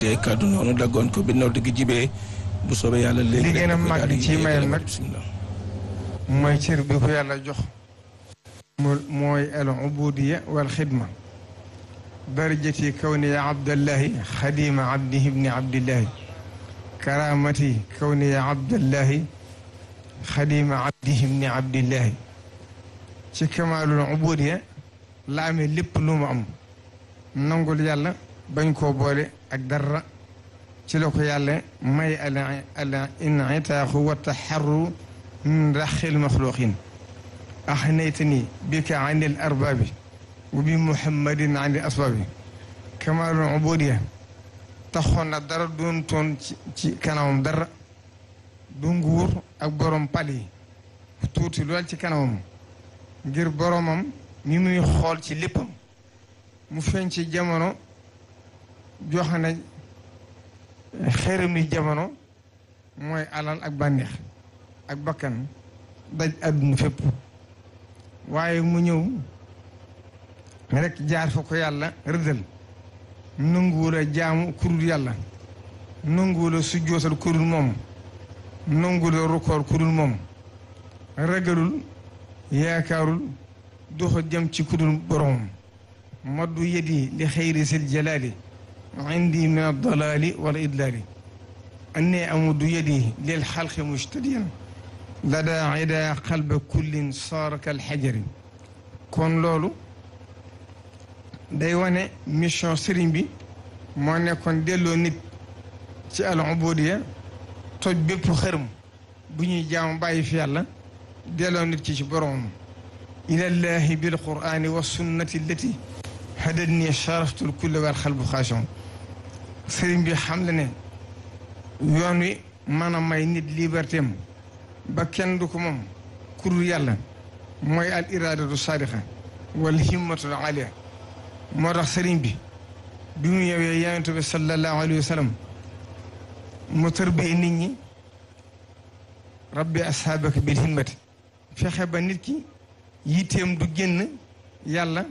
te kàddu noonu daggoon ko bi nodd gi jibee bu soobee yàlla léegi li gën a màgg ci mayam nag mooy cër bi ko yàlla jox mu mooy al ubudiya wal xidma darajati kawniya abdallahi xadima abdihi ibni abdillahi karamati kawniya abdallahi xadima abdihi ibni abdillahi ci kamaalul ubudiya la amee lépp lu mu am nangul yàlla bañ koo boole ak dara ci la ko yàlla may al al initaaxu wa taxarru min raxil maxluqin axnaytani bika an il arbaabi wa bi muhammadin an il asbaabi kamaalul ubudiya taxoon na dara doon toon ci ci kanamam dara du nguur ak borom pal yi tuuti lool ci kanamam ngir boromam mi muy xool ci léppam mu feeñ ci jamono joxe na xeeram ni jamono mooy alal ak bànneex ak bakkan daj àdduna fépp waaye mu ñëw rek jaar fa ko yàlla rëddal nanguwul a jaamu kurul yàlla nanguwul a sujjootal kurul moom nanguwul a rukoor kurul moom ragalul yaakaarul doxa jëm ci kudul boromam maddu yedi li xayri sil jalaali indi min addalaali wala idlaali anni amuddu yedi lil xalqi mujtadiyan lada ida qalba kullin saara kal xajari kon loolu day wane mission sëriñ bi moo nekkoon delloo nit ci al ubudiya toj bépp xërëm bu ñuy jaamu bàyyi fi yàlla delloo nit ci ci boromam ilallahi bil qur'ani wa sunnati allati hadadni sharaftul kulla wal xalbu xaashon sëriñ bi xam le ne yoon wi mën a may nit liberté am ba kenn du ko moom kurul yàlla mooy al iradatu sadiqa wal himmatul alia moo tax sëriñ bi bi mu ñëwee yonent bi sallallahu alayhi wa sallam mu tërbee nit ñi rabbi ashaabaka bil himmati fexe ba nit ki yitteem du génn yàlla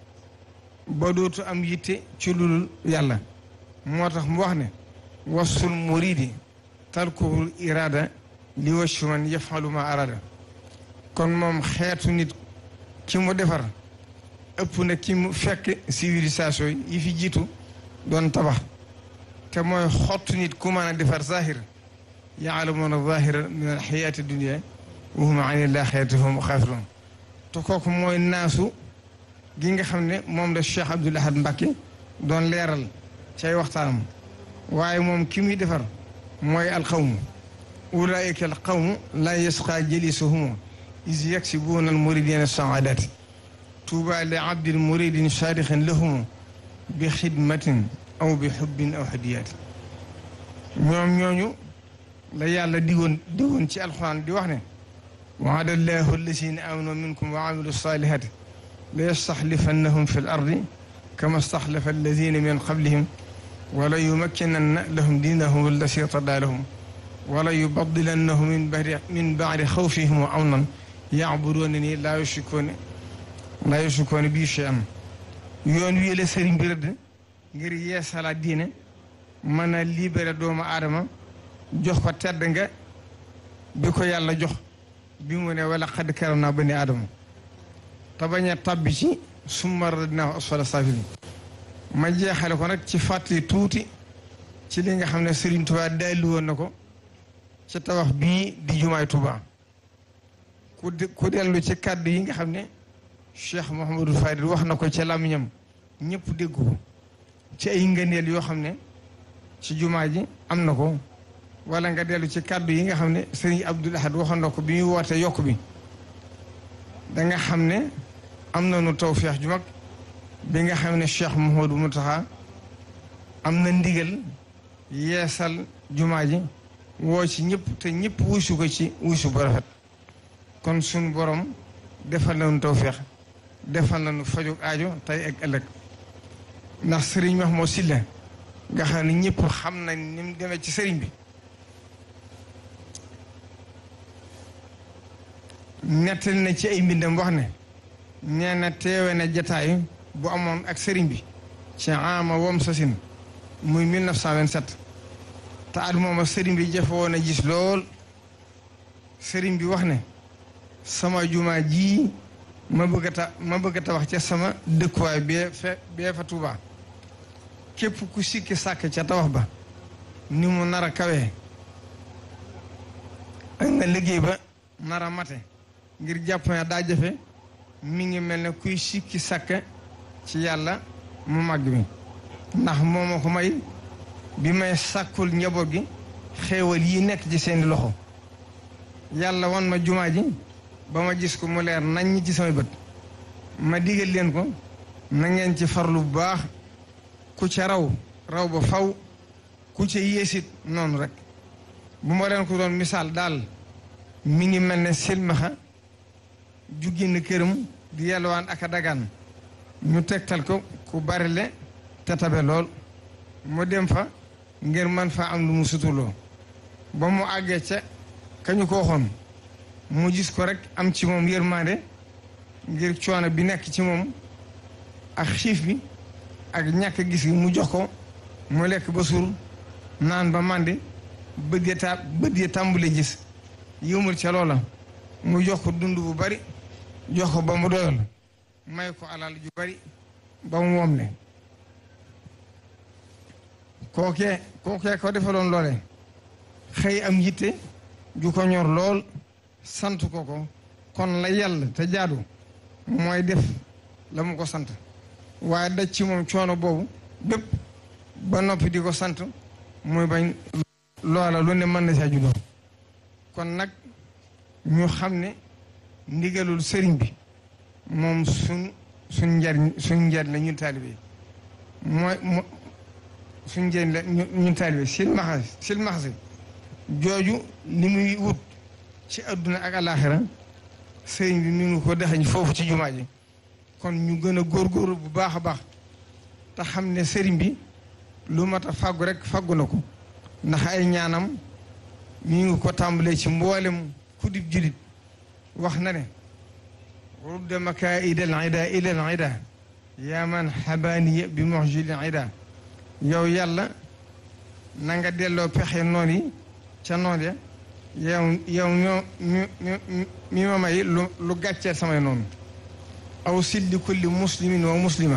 ba dootu am yitte ci lulul yàlla moo tax mu wax ne wasul muridi talkuhul irada li waccu man yafalu ma arada kon moom xeetu nit ki mu defar ëpp na ki mu fekk civilisation yi fi jiitu doon tabax te mooy xottu nit ku mën a defar zahir yaalamuuna zahira min alxayaati dunia wa hum an ilaxirati hum xaafiroon te kooku mooy naasu gi nga xam ne moom la Cheikh Abdoul Ahad Mbacké doon leeral cay waxtaanam waaye moom ki muy defar mooy alqawmu ulaika alqawmu la yasqa jalisuhum is yaksibuuna almuridina saadati tuuba li abdin muridin saadixin lahum bi xidmatin aw bi xubbin aw hadiyaati ñoom ñooñu la yàlla digoon digoon ci alxuraan di wax ne waada allahu allazina amanu minkum wa amilu salihati la yastaxlifannahum fi l ardi kama staxlafa allazina min qablihim wala yumakkinanna lahum diinahum allasi irtadaa lahum wala yubadilannahum min badi min baadi xawfihim amnan yacbuduuna ni laa yushrikuuna laa yushrikuuna bii shay'an yoon wii la sëriñ bi rëdd ngir yeesalaat diine mën a libéré doomu aadama jox ko tedd nga bi ko yàlla jox bi mu ne wala xad karam naa bani aadama te bañ a tabbi ci summa radnaahu asfala saafiliin ma jeexale ko nag ci fàttali tuuti ci li nga xam ne Serigne Touba dalli woon na ko ci tabax bii di jumaay Touba ku ku dellu ci kàddu yi nga xam ne Cheikh Mouhamadou Fadil wax na ko ci làmmiñam ñëpp dégg ko ci ay ngëneel yoo xam ne ci jumaa ji am na ko wala nga dellu ci kàddu yi nga xam ne Serigne Abdoul Ahad waxoon na ko bi muy woote yokk bi da nga xam ne am na nu tawfeex ju mag bi nga xam ne Cheikh Mouhamadou Mountakha am na ndigal yeesal jumaa ji woo ci ñëpp te ñëpp wuusu ko ci wuusu bu rafet kon suñu borom defal nañu tawfeex defal nañu fajug aajo tey ak ëllëg ndax sëriñ Mahmoud Sylla nga xam ne ñëpp xam nañ ni mu demee ci sëriñ bi nettali na ci ay mbindam wax ne nee na teewe na jataay bu amoon ak sëriñ bi ci ama wom sasin muy 1927 te at mooma sëriñ bi jafe woon a gis lool sëriñ bi wax ne sama jumaa ji ma bëgg a ta ma bëgg a tabax ca sama dëkkuwaay bee fe bee fa Tuubaa képp ku sikki sàkk ca tabax ba ni mu nar a kawee ak nga liggéey ba nar a mate ngir jàpp ne daa jafe mi ngi mel ne kuy sikki sàkk ci yàlla mu màgg mi ndax moo ma ko may bi may sàkkul njaboot gi xéewal yi nekk ci seeni loxo yàlla wan ma jumaa ji ba ma gis ko mu leer naññ ci samay bët ma digal leen ko na ngeen ci farlu bu baax ku ca raw raw ba faw ku ca yéesit noonu rek bu ma leen ko doon misaal daal mi ngi mel ne silmaxa ju génn këram di yalwaan ak a dagaan ñu tegtal ko ku bari le te tabe lool mu dem fa ngir man fa am lu mu sutuloo ba mu àggee ca kañu ko waxoon mu gis ko rek am ci moom yërmande ngir coono bi nekk ci moom ak xiif bi ak ñàkk gis gi mu jox ko mu lekk ba suur naan ba màndi bët ya ta bët ya tàmbule gis yëmul ca loola mu jox ko dund bu bari jox ko ba mu doyal may ko alal ju bari ba mu moom ne kookee kookee ko defaloon loole xëy am yitte ju ko ñor lool sant ko ko kon la yàlla te jaadu mooy def la mu ko sant waaye daj ci moom coono boobu bépp ba noppi di ko sant muy bañ loola lu ne mën na saa juddoo kon nag ñu xam ne ndigalul sëriñ bi moom suñ suñ njariñ suñ njariñ la ñun taalibe mooy mo suñ njariñ la ñun taalibe silmaxa silmaxasi jooju li muy wut ci adduna ak alaxira sëriñ bi mi ngi ko dexañ foofu ci jumaa ji kon ñu gën a góorgóorlu bu baax a baax te xam ne sëriñ bi lu mat a fàggu rek fàggu na ko ndax ay ñaanam mi ngi ko tàmbalee ci mboolem kudib julit wax na ne rudda makaida al ida ila al ida yaa man xabaaniya bi moxjil ida yow yàlla na nga delloo pexe noon yi ca noon ya yow yow ñoo mi ma may lu lu gàcceel samay noonu aw silli kulli muslimin wa muslima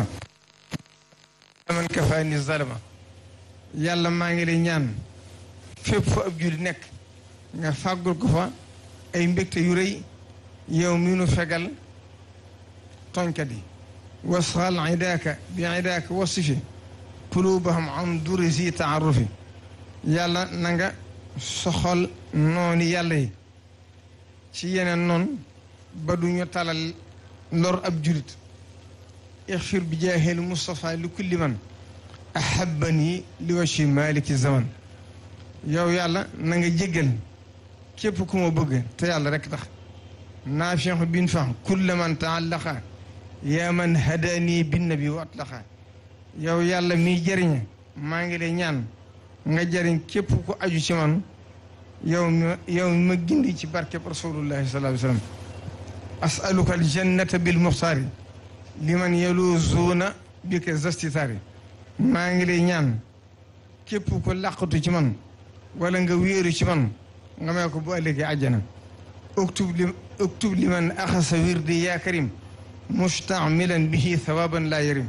man kafaani zalama yàlla maa ngi lay ñaan fépp fa ab julli nekk nga fàggul ko fa ay mbégte yu rëy yow mi nu fegal tooñkat yi wasxal idaaka bi idaaka wasifi qulubahum an durisi taarufi yàlla na nga soxal noonu yàlla yi ci yeneen noonu ba du ñu talal lor ab julit ixfir bi jaahil Moustapha li kulli man ahabani li wachi maliki zaman yow yàlla na nga jéggal képp ku ma bëgg te yàlla rek tax naafix bin fax kulla man taallaqa yaa man hadani binnabi wa atlaqa yow yàlla miy jëriñe maa ngi lay ñaan nga jëriñ képp ku aju ci man yow mi yow mi ma gindi ci barkeb rasulullahi sallallahu alayhi wa sallam asaluka aljannata bil muxtaari liman yaluzuuna bika zastitaari maa ngi lay ñaan képp ku làqatu ci man wala nga wéeru ci man nga may ko bu ëllëgee àjjana uktub li uktub liman axasa wirdi yaa karim mustamilan bihi thawaban laa yarim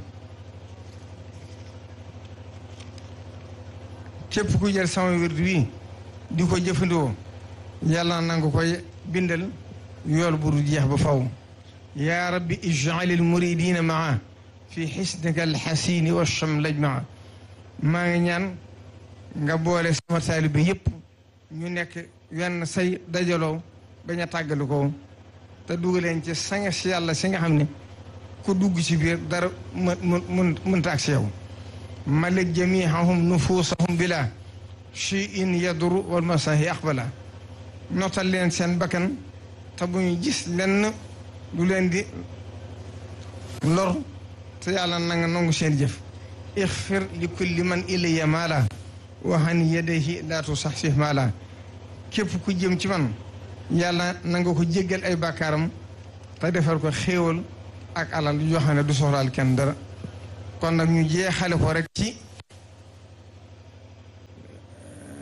képp ku jël sama wirdi wi di ko jëfandikoo yàlla na nga koy bindal yool bu du jeex ba faw yaa rabbi ij'al al muridina maa fi xisnika alxasini wa chamlaj maa maa ngi ñaan nga boole sama taalibe yëpp ñu nekk wenn say dajaloo bañ a tàggali ko te dugaleen ci sanga si yàlla si nga xam ne ku dugg ci biir dara mën mën mënta ak si yow malik jamihahum nufusahum bila cheyin yaduru wal masahi aqbala notal leen seen bakkan te bu ñu gis lenn lu leen di lor te yàlla na nga nangu seen jëf ixfir li kulli man ilayya maala waxan yadayhi laatu sax si maala képp ku jëm ci man yàlla na nga ko jéggal ay bàkkaaram te defal ko xéewal ak alal yoo xam ne du soxlaal kenn dara kon nag ñu jeexale ko rek ci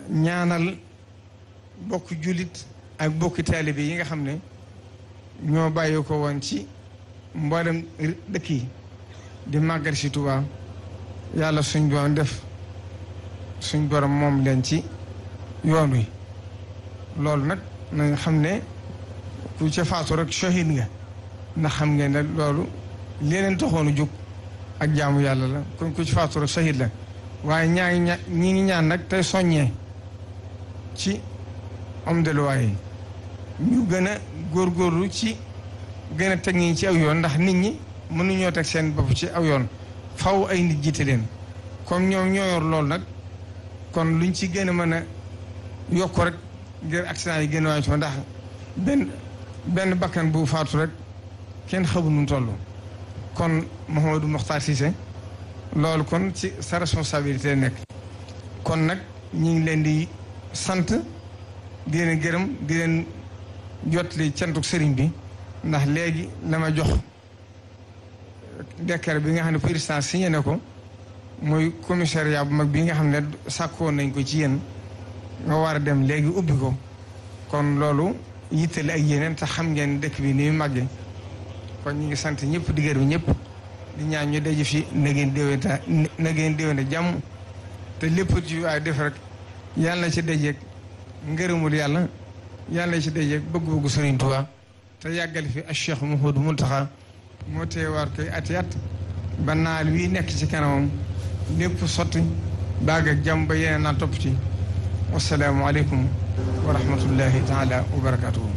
ñaanal bokk jullit ak bokki taalibe yi nga xam ne ñoo bàyyi ko woon ci mboolem dëkk yi di màggal si Tuubaa yàlla suñ borom def suñ borom moom leen ci yoon wi loolu nag na nga xam ne ku ca faatu rek shahid nga ndax xam ngeen ne loolu leneen taxoonu jóg ak jaamu yàlla la kon ku ci faatu rek shahid la waaye ñaa ngi ña ñi ngi ñaan nag tey soññee ci homme de loi yi ñu gën a góorgóorlu ci gën a teg ñi ci aw yoon ndax nit ñi mënuñoo teg seen bopp ci aw yoon faw ay nit jiite leen comme ñoom ñoo yor loolu nag kon luñ ci gën a mën a yokk rek ngir accident yi gën a wàññi ndax benn benn bakkan bu faatu rek kenn xamul nu mu toll kon Mouhamadou Mokhtar Cissé loolu kon ci sa responsabilité nekk kon nag ñu ngi leen di sant di leen gërëm di leen jotli cantuk sëriñ bi ndax léegi la ma jox décret bi nga xam ne président signé na ko muy commissariat bu mag bi nga xam ne sàkkoon nañ ko ci yéen nga war a dem léegi ubbi ko kon loolu yittale ak yeneen te xam ngeen dëkk bi ni mu màggee kon ñu ngi sant ñëpp di gërëm ñëpp di ñaan ñu daje fi na ngeen déwénta na ngeen déwénte jàmm te lépp ci waay def rek yàlla na ci dajeeg ngërëmul yàlla yàlla na ci dajeeg bëgg-bëggu Sëriñ Tuubaa te yàggal fi ak Cheikh Mouhamadou Mountakha moo teewaat koy ati at ba naal wii nekk ci kanamam lépp sotti baag ak jàmm ba yeneen naa topp ci wasalaamualeykum wa rahmatullahi taala wa barakatuhu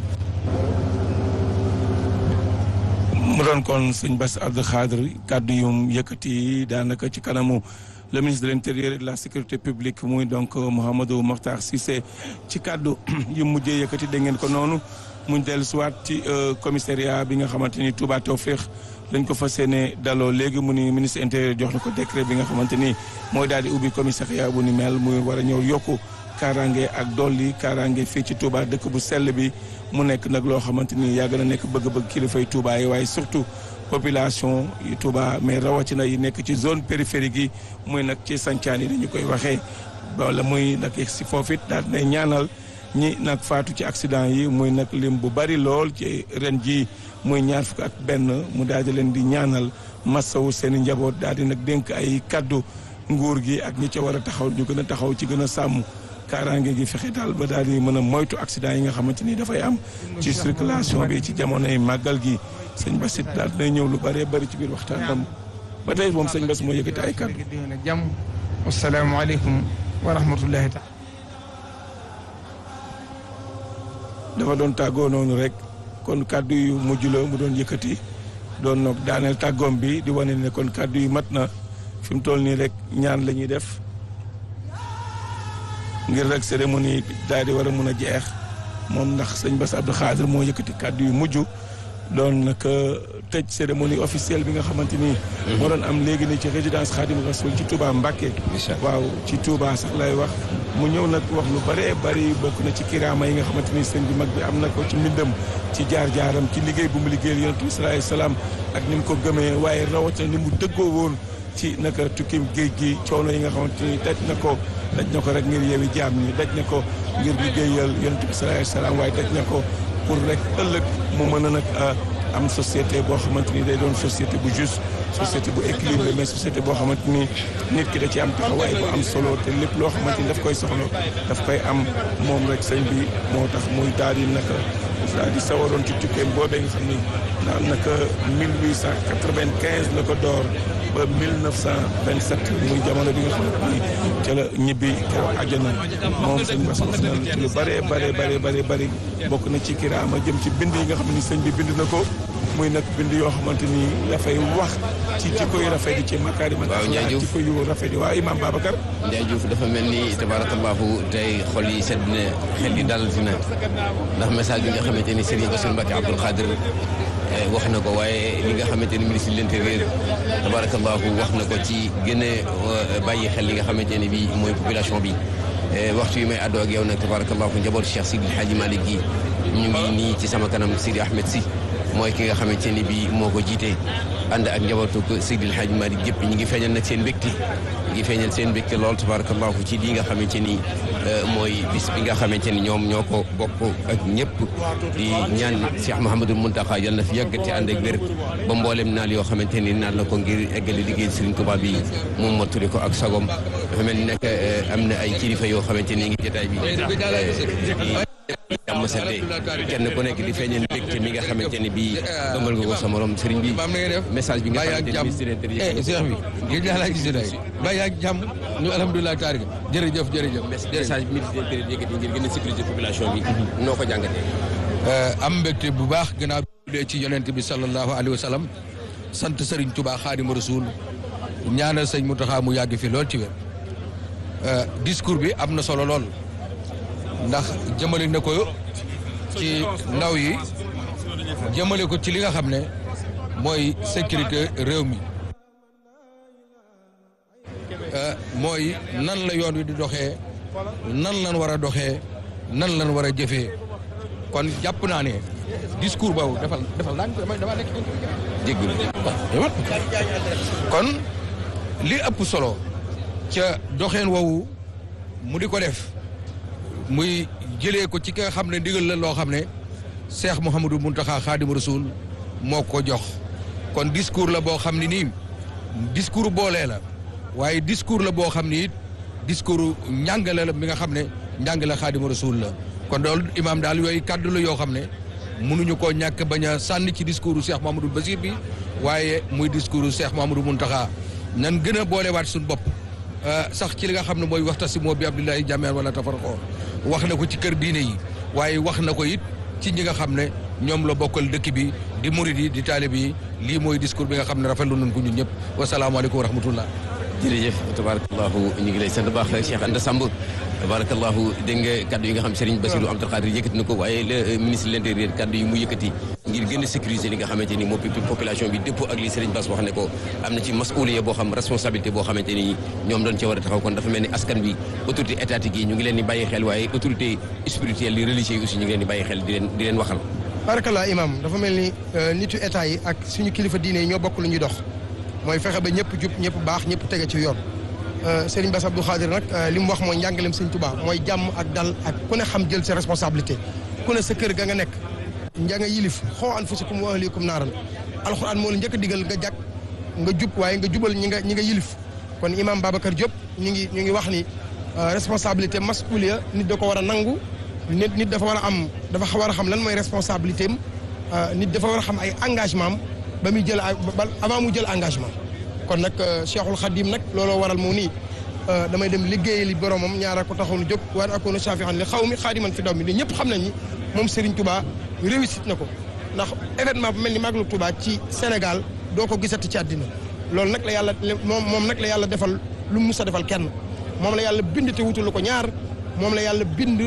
mu doon kon sëñ Bass Abdou Khadre kàddu yum yëkkati daanaka ci kanamu le ministre de l'intérieur et de la sécurité publique muy donc Mouhamadou Mokhtar Cissé ci kàddu yu mujjee yëkkati da ngeen ko noonu muñ dellu siwaat ci commissariat bi nga xamante ni Touba Tawféex lañ ko fas yéene daloo léegi mu ni ministre intérieur jox na ko décret bi nga xamante ni mooy daal di ubbi commissariat bu ni mel muy war a ñëw yokku kaaraange ak dolli kaaraange fii ci Touba dëkk bu sell bi mu nekk nag loo xamante ni yàgg na nekk bëgg-bëgg kilifay Touba yi waaye surtout population yi Touba mais rawatina yi nekk ci zone périphérique yi muy nag ci sancaan yi dañu koy waxee wala muy nag si foofu it daal di ñaanal ñi nag faatu ci accident yi muy nag lim bu bari lool ci ren ji muy ñaar fukk ak benn mu daal di leen di ñaanal massawu seen i njaboot daal di nag dénk ay kaddu nguur gi ak ñi ca war a taxaw ñu gën a taxaw ci gën a sàmm kaaraange gi fexe daal ba daal di mën a moytu accident yi nga xamante ni dafay am ci circulation bi ci jamonoy màggal gi sëñ Bass it daal dina ñëw lu bëree bëri ci biir waxtaanam ba tey moom sëñ Bass moo yëkkati ay kaddu. jàmm asalaamaaleykum wa rahmatullahi taala dafa doon tàggoo noonu rek kon kàddu yu mujj la mu doon yëkkati doon nag daaneel tàggoom bi di wane ne kon kàddu yu mat na fi mu toll nii rek ñaan la ñuy def ngir rek cérémonie daal di war a mun a jeex moom ndax sëñ Bass Abdou Khadre moo yëkkati kàddu yu mujj doon nag tëj cérémonie officielle bi nga xamante ni. moo doon am léegi nii ci résidence Khadim Rasoul ci Touba Mbacké. waaw ci Touba sax lay wax. mu ñëw nag wax lu bëree bëri bokk na ci kiraama yi nga xamante ni sëñ bi mag bi am na ko ci mbindam ci jaar-jaaram ci liggéey bu mu liggéeyal yonent bi salaay salaam ak ni mu ko gëmee waaye rawatina ni mu dëggoo woon ci naka tukkim géej gi coono yi nga xamante ni daj na ko daj na ko rek ngir yewi jaam ñi daj na ko ngir liggéeyal yonent bi salaay salaam waaye daj na ko pour rek ëllëg mu mën a nag am société boo xamante ni day doon société bu juste société bu équilibré mais société boo xamante ni nit ki da ci am taxawaay bu am solo te lépp loo xamante ni daf koy soxla daf koy am moom rek sëñ bi moo tax muy daal di naka daal di sawaroon ci tukkeem boobee nga xam ni naan naka 1895 la ko door ba 1927 muy jamono bi nga xamante ni ca la ñibbi keroog àjjana moom sëñ Bass wax na ci lu bëree bëree bëree bëri bëri bokk na ci kiraama jëm ci bind yi nga xam ni sëñ bi bind na ko muy nag bind yoo xamante ni dafay wax ci jikko yu rafet yi ci makaarima waaw Ndiaye Diouf jikko yu rafet yi waaw Imam Babacar Ndiaye Diouf dafa mel ni tabarakallahu tey xol yi sedd na xel yi dal dina ndax message bi nga xamante ni Serigne Bassirou Mbacké Abdoul Khadre wax na ko waaye li nga xamante ni ministre de l'intérieur tabarakallahu wax na ko ci gën a bàyyi xel li nga xamante ni bi mooy population bi waxtu yi may àddoo ak yow nag tabarakallahu njaboot Cheikh Sidi Hadji Malick gi ñu ngi nii ci sama kanam Sidi Ahmed Sy mooy ki nga xamante ni bii moo ko jiite ànd ak njabootu ko Seydil Hadj Malick yëpp ñu ngi feeñal nag seen mbégte ñu ngi feeñal seen mbégte lool tabarakallahu ci lii nga xamante ni mooy bis bi nga xamante ni ñoom ñoo ko bokk ak ñëpp di ñaan Cheikh Mouhamadul Mountakha yal na fi yàgg te ànd ak wér ba mboolem naal yoo xamante ni naal na ko ngir eggale liggéey Serigne Touba bi moom mottali ko ak sagom dafa mel ni nag am na ay kilifa yoo xamante ni ngi jotaay bi jàmm sante kenn ku nekk di feeñal mbégte mi nga xamante ni bii ëmbal nga ko sa morom sëriñ bi message bi nga xamante ni ministre intérieur Cheikh bi gëj naa laa gis day bàyyi ak jàmm ñu alhamdulilah taarika jërëjëf jërëjëf message bi ministre intérieur yëkkati ngir gën a sécuriser population bi noo ko jàngatee am mbégte bu baax gannaaw bi ci yonent bi sallallahu alayhi wa sallam sant Serigne Touba Xaadimu Rasuul ñaanal sëñ Mountakha mu yàgg fi lool ci wér discours bi am na solo lool ndax jëmale na ko ci ndaw yi jëmale ko ci li nga xam ne mooy sécurité réew mi mooy nan la yoon wi di doxee nan lan war a doxee nan lan war a jëfee kon jàpp naa ne discours boobu defal defal naa dama nekk jéggul kon li ëpp solo ca doxeen woowu mu di ko def muy jëlee ko ci ki nga xam ne ndigal la loo xam ne Cheikh Mouhamadou Mountakha Khadim Rasoul moo ko jox kon discours la boo xam ne nii discours boolee la waaye discours la boo xam ni it discours njàngale la mi nga xam ne njàngale Khadim Rasoul la kon loolu imaam daal yooyu kàddu la yoo xam ne mënuñu koo ñàkk bañ a sànni ci discours Cheikh Mouhamadou Basir bi waaye muy discours Cheikh Mouhamadou Mountakha nan gën a boolewaat suñu bopp sax ci li nga xam ne mooy waxtasimoo bi abdillahi jamian wala tafarqoo wax na ko ci kër diine yi waaye wax na ko it ci ñi nga xam ne ñoom la bokkal dëkk bi di murid yi di taalib yi lii mooy discours bi nga xam ne rafetlu nañ ko ñun ñëpp wasalaamaaleykum wa rahmatullah jërëjëf tabarakallahu ñu ngi lay sant baax Cheikh Anta Samb tabarakallahu dégg nga kaddu yi nga xam Serigne Bassirou Abdou Khadre yëkkati na ko waaye le ministre de l'intérieur kaddu yi mu yëkkati ngir gën a sécuriser li nga xamante ni moo population bi dëppoo ak li Serigne Bass wax ne ko am na ci masuliya boo xam responsabilité boo xamante ni ñoom doon ci war a taxaw kon dafa mel ni askan bi autorité étatique yi ñu ngi leen di bàyyi xel waaye autorité spirituelle yi religieux yi aussi ñu ngi leen di bàyyi xel di leen di leen waxal barakallah imam dafa mel ni nitu état yi ak suñu kilifa diine yi ñoo bokk lu ñuy dox mooy fexe ba ñëpp jub ñëpp baax ñëpp tege ci yoon Serigne Bass Abdou Khadre nag li mu wax mooy njàngaleem Serigne Touba mooy jàmm ak dal ak ku ne xam jël sa responsabilité ku ne sa kër ga nga nekk nja nga yilif xoo anfusakum wa ahlikum naaran alxuraan moo la njëkk a digal nga jàkk nga jub waaye nga jubal ñi nga ñi nga yilif kon imam Babacar Diop ñu ngi ñu ngi wax ni responsabilité masuliya nit da ko war a nangu nit nit dafa war a am dafa war a xam lan mooy responsabilité am nit dafa war a xam ay engagement am ba muy jël avant mu jël engagement kon nag Cheikhul Khadim nag looloo waral moo nii damay dem liggéey li boromam ñaara ko taxoon jóg war akoona shafi'an li xaw mi xaadiman fi daw mi ni ñëpp xam nañ ni moom Serigne Touba réussite na ko ndax événement bu mel ni Magalu Touba ci Sénégal doo ko gisati ci àddina loolu nag la yàlla moom moom nag la yàlla defal lu mu mus a defal kenn moom la yàlla bind te wutalu ko ñaar moom la yàlla bind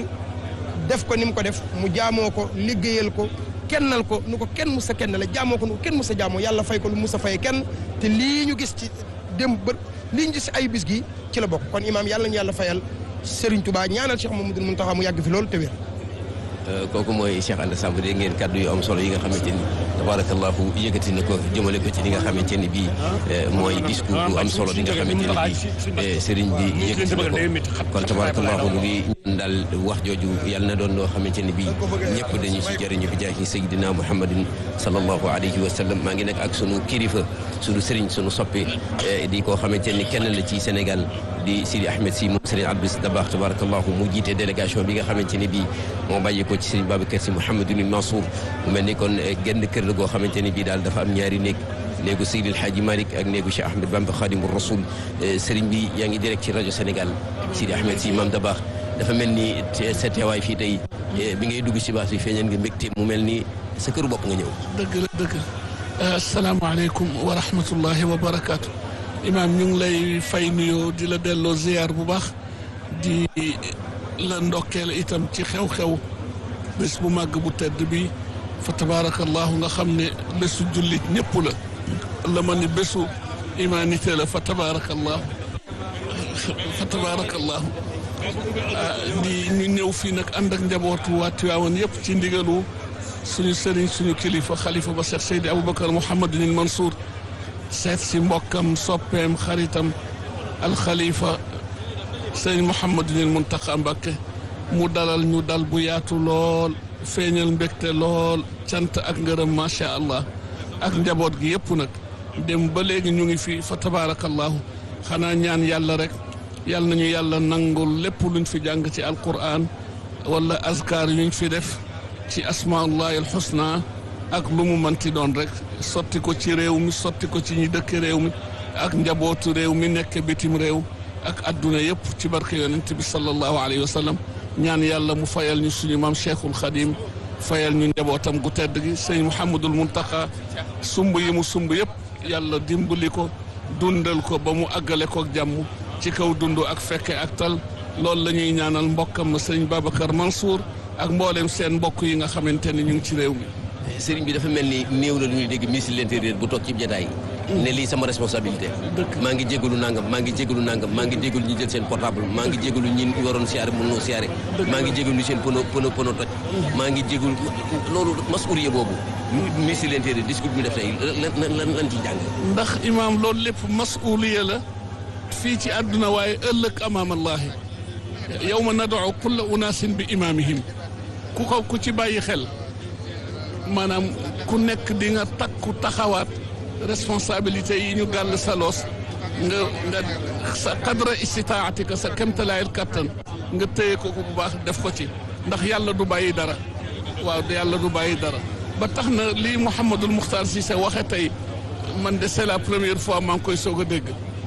def ko ni mu ko def mu jaamoo ko liggéeyal ko kennal ko nu ko kenn mus a kenn la jaamoo ko nu ko kenn mus a jaamoo yàlla fay ko lu mus a fayee kenn te lii ñu gis ci démb bër lii ñu gis ay bis gi ci la bokk kon imaam yàlla ñu yàlla fayal Serigne Touba ñaanal Cheikh Mamadou Mountakha mu yàgg fi loolu te wér. kooku mooy Cheikh Anta Samb dégg ngeen kàddu yu am solo yi nga xamante ni tabarakallahu yëkkati na ko jëmale ko ci li nga xamante ni bii mooy discours bu am solo bi nga xamante ni bii sëriñ bi yëkkati na ko kon tabarakallahu mu ngi ñaan daal wax jooju yàlla na doon loo xamante ni bii ñëpp dañu si jëriñu bi jaahi sayyidina muhammadin sallallahu alayhi wa sallam maa ngi nekk ak sunu kilifa sunu sëriñ sunu soppi di koo xamante ni kenn la ci Sénégal di Sidi Ahmed si moom Serigne Abdou Dabakh tabarakallahu mu jiite délégation bi nga xamante ni bii moo bàyyi ko ci Serigne Babacar si Mouhamadou Mansour mu mel ni kon genn kër la goo xamante ni bii daal dafa am ñaari néeg néegu Seydi El Hadji Malick ak néegu Cheikh Ahmed Bamba Khadimou Rasoul Serigne bi yaa ngi direct ci rajo Sénégal Sidi Ahmed si Mame Dabakh dafa mel ni sa teewaay fii tey bi ngay dugg si baas bi feeñal nga mbégte mu mel ni sa këru bopp nga ñëw. dëgg la dëgg asalaamaaleykum wa rahmatullahi wa barakaatu. imaam ñu ngi lay fay nuyoo di la delloo ziar bu baax di la ndokkeel itam ci xew-xew bés bu màgg bu tedd bi fa tabaarakallahu nga xam ne bésu jullit ñëpp la la ma ni bésu humanité la fa tabaarakallahu fa tabaarakallahu di ñu ñëw fii nag ànd ak njabootu waa Tiwaawan yëpp ci ndigalu suñu sëriñ suñu kilifa xalifa ba Cheikh Seydi Aboubacar Mouhamadunil Mansour seet si mbokkam soppeem xaritam alxalifa sëriñ Mouhamadunil Muntaqa Mbakke mu dalal ñu dal bu yaatu lool feeñal mbégte lool cant ak ngërëm macha allah ak njaboot gi yëpp nag dem ba léegi ñu ngi fi fa tabaarakallahu xanaa ñaan yàlla rek yàlla nañu yàlla nangul lépp luñ fi jàng ci alquran wala azkar yuñ fi def ci asmaullahi alxusna ak lu mu manti doon rek sotti ko ci réew mi sotti ko ci ñi dëkk réew mi ak njabootu réew mi nekk bitim réew ak adduna yëpp ci barke yonent bi sallallahu alayhi wa sallam ñaan yàlla mu fayal ñu suñu maam cheikhul xadim fayal ñu njabootam gu tedd gi sëñ Mouhamadul Muntaqa sumb yi mu sumb yëpp yàlla dimbali ko dundal ko ba mu àggale ko ak jàmm ci kaw dund ak fekke ak tal loolu la ñuy ñaanal mbokkam ma sëñ Babacar Mansour ak mboolem seen mbokk yi nga xamante ni ñu ngi ci réew mi. sëriñ bi dafa mel ni néew la lu ñuy dégg ministre de l'intérieur bu toog ci jataay ne lii sama responsabilité maa ngi jégalu nangam maa ngi jégalu nangam maa ngi jégalu ñi jël seen portable maa ngi jégalu ñi waroon siyaare mën noo siyaare maa ngi jégalu seen pono pono pono toj maa ngi jégalu loolu masuuriye boobu ministre de l'intérieur discours bi mu def tey lan lan lan ci jàng ndax imaam loolu lépp masuuliya la fii ci àdduna waaye ëllëg amaam allahi yawma nad'u kulla unaasin bi imaamihim ku ko ku ci bàyyi xel maanaam ku nekk di nga takku taxawaat responsabilité yi ñu gàll sa loos nga nga sa qadra istitaatika sa kemtalaayal kattan nga téye ko bu baax def ko ci ndax yàlla du bàyyi dara waaw yàlla du bàyyi dara ba tax na lii Mouhamadul Muxtaar Cissé waxe tey man de c'est la première fois maa ngi koy soog a dégg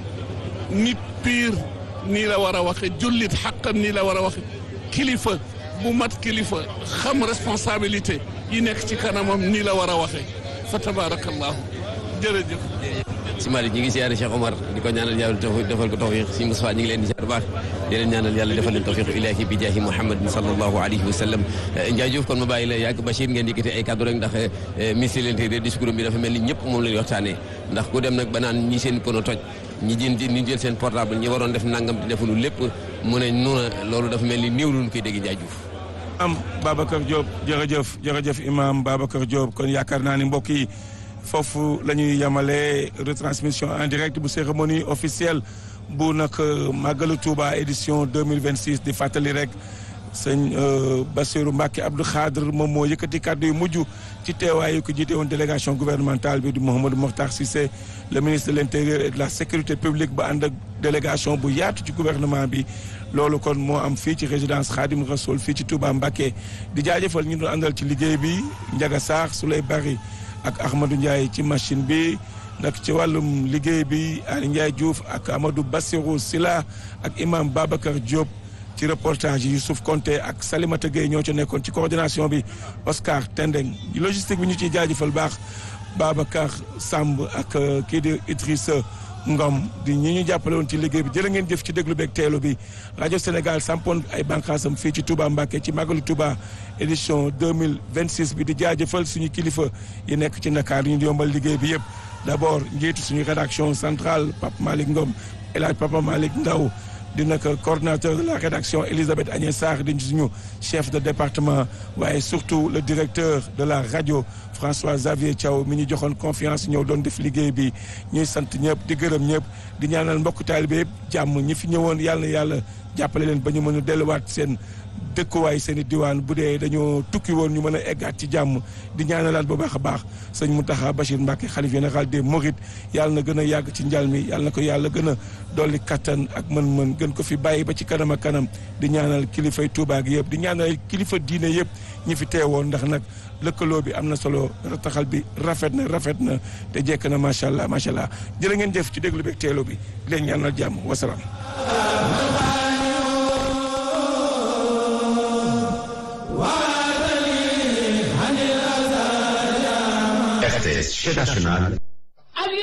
nit pire nii la war a waxe jullit xaqan nii la war a waxe kilifa bu mat kilifa xam responsabilité yi nekk ci kanamam nii la war a waxee fa tabarakallahu jërëjëf si Malick ñi ngi siyaare Cheikh Omar di ko ñaanal yàlla tawfiq defal ko tawfiq si Moustapha ñi ngi leen di siyaare baax di leen ñaanal yàlla defal leen tawfiq ilahi bi jaahi Muhammadin sallallahu alayhi wa sallam Ndiaye Diouf kon ma bàyyi la yàgg Bachir ngeen yëkkati ay kàddu rek ndax ministre de l'intérieur discours bi dafa mel ni ñëpp moom la ñuy waxtaanee ndax ku dem nag ba naan ñi seen pono toj ñi jën ñi jël seen portable ñi waroon def nangam di defuñu lépp mu ne noona loolu dafa mel ni néew lu ñu koy dégg Ndiaye Diouf am Babacar Diop jërëjëf jërëjëf imam Babacar Diop kon yaakaar naa ni mbokk yi foofu la ñuy yemale retransmission en direct bu cérémonie officielle bu nag màggalu Touba édition 2026 di fàttali rek sëñ Bassirou Mbacké Abdou Khadre moom moo yëkkati kàddu yu mujj ci teewaayu ko jiite woon délégation gouvernementale bi di Mouhamadou Mokhtar Cissé le ministre de l'intérieur et de la sécurité publique ba ànd ak délégation bu yaatu ci gouvernement bi loolu kon moo am fii ci résidence Khadim Rassoul fii ci Touba Mbacké di jaajëfal ñu doon àndal ci liggéey bi Ndiaga Sarr Souley Bari ak Ahmadou Ndiaye ci machine bi nag ci wàllum liggéey bi Ali Ndiaye Diouf ak Amadou Bassirou Sila ak imam Babacar Diop ci reportage yi Youssouf Konté ak Salimata Gueye ñoo ci nekkoon ci coordination bi Oscar Tendeng logistique bi ñu ciy jaajëfal baax Babacar Samb ak kii di Idrissa Ngom di ñi ñu jàppale woon ci liggéey bi jërë ngeen jëf ci déglu beeg teelu bi rajo Sénégal sampoon ay bànqaasam fii ci Touba Mbacké ci Magalu Touba édition 2026 bi di jaajëfal suñu kilifa yi nekk ci Ndakaar ñu yombal liggéey bi yëpp d'abord njiitu suñu rédaction centrale Pape Malick Ngom El Hadj Papa Malick Ndaw di nag coordinateur de la rédaction Elisabeth Agnès Sarr di suñu chef de département waaye surtout le directeur de la radio François Xavier Thiaw mi ñu joxoon confiance ñëw doon def liggéey bi ñuy sant ñëpp di gërëm ñëpp di ñaanal mbokk taalibe yëpp jàmm ñi fi ñëwoon yàlla na yàlla jàppale leen ba ñu mën a delluwaat seen dëkkuwaay seen i diwaan bu dee dañoo tukki woon ñu mën a eggaat ci jàmm di ñaanalaat bu baax a baax sëñ Mountakha Bachir Mbacké xalif général des Mourides yàlla na gën a yàgg ci njal mi yàlla na ko yàlla gën a dolli kattan ak mën-mën gën ko fi bàyyi ba ci kanam ak kanam di ñaanal kilifay Touba gi yëpp di ñaanal kilifa diine yëpp ñi fi teewoon ndax nag lëkkaloo bi am na solo rataxal bi rafet na rafet na te jekk na macha allah macha allah jërë ngeen jëf ci déglu beeg teelo bi di leen ñaanal jàmm wasalaam. RTS Chaîne nationale